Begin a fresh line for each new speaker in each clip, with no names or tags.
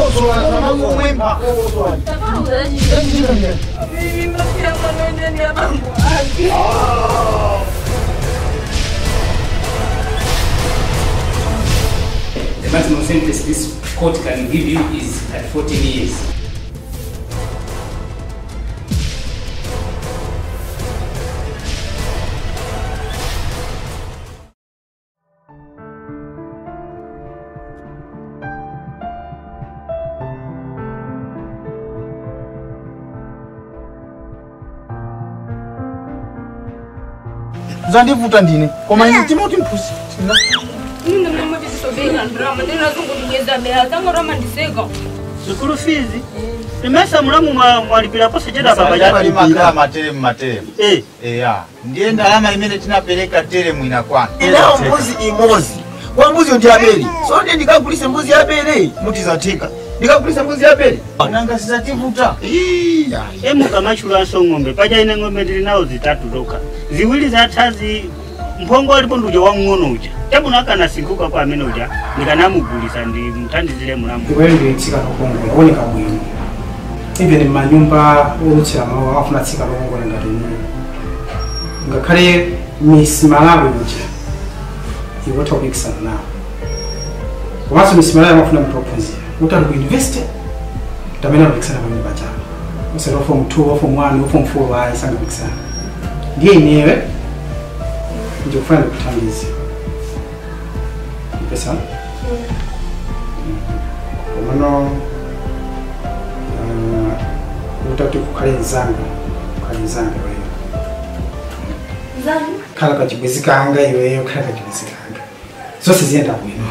The maximum sentence this court can give you is at 14 years.
zandivuta ndine koma ine timoti mphusi
Sikulu fizi. Nimesa mulamu mwa mwalipirapo sejeda baba
Alimakaa
yako.
materemu materemu
Eh.
eya ndiye ndalama imene tinapereka teremu inakwana
inawo mbuzi imozi kwa mbuzi ndi abeli so ndi ndikagulise mbuzi ya abeli mutizathika ndikagulise mbuzi ya abeli
nanga sizativuta
Emuka machulaso ng'ombe paja ine ng'ombe ndili nawo zitatu zokha. Ziwiri zathazi mphongo alipo nduja wang'ono uja. Tabuna kana sinkuka kwa amene uja ndikanamugulisa ndi mthandizire mulamu.
ikweli tsika lokongola oneka bwino even mumanyumba olutsira mawu afuna tsika lokongola ngati ine ngakhale miss malawi uja iwotha kupikisana nawo komanso miss malawi amafuna munthu wophunzira kuti ali ku university tamene amapikisana pamene pachapa usati wa form 2 wa form 1 wa form 4 ayi sangapikisana ndiye inewe ndikufuna ndikuthandize mpesa komano utati kukhale nzanga kukhale nzanga iweyo khala kachibwezi kanga iweyo khala kachibwezi kanga zonse ziyenda bwino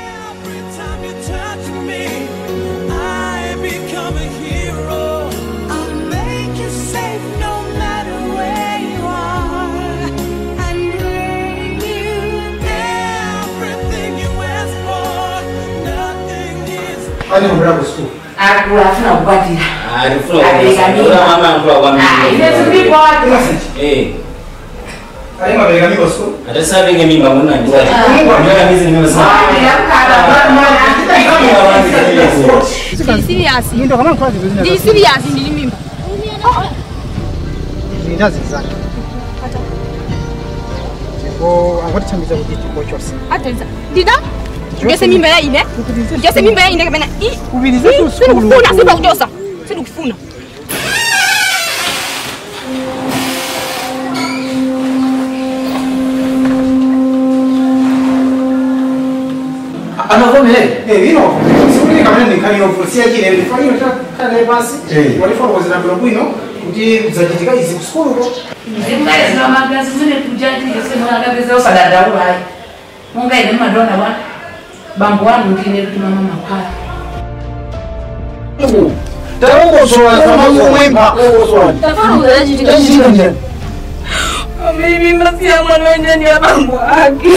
ani mubira ku school
afuna kukwatira
ali mabereka miko school
Atasavinge mimba munani.
Ndio kama kwa zingine
ndili mimba
zinazizana ko angoti chambiza kuti chiko chose
ateza ndida ngese mimba ya ine ngese mimba ya ine kapena
Ubirize tu school.
sindikufuna sindikujosa sindikufuna
anavomere
eh vino sikuli kama ni kali ofusia kile ilifanywa kale basi
Eh.
walifanya kwa zina bwino kuti zachitika izi ku school ko
zimukale zinomagazi zine tujatire semunagabeza osadadaulayi mungaine madona wa bambo wangu ndine lutuma mama kwala
taongosola kamazomwemba
mimi masia mwana wenye ni ya bambo wake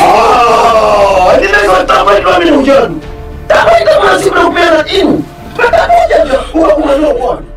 ndinezotabaitwamine ujadu tabaita mwana sikula kupera inu patamoja ukakumanokwanu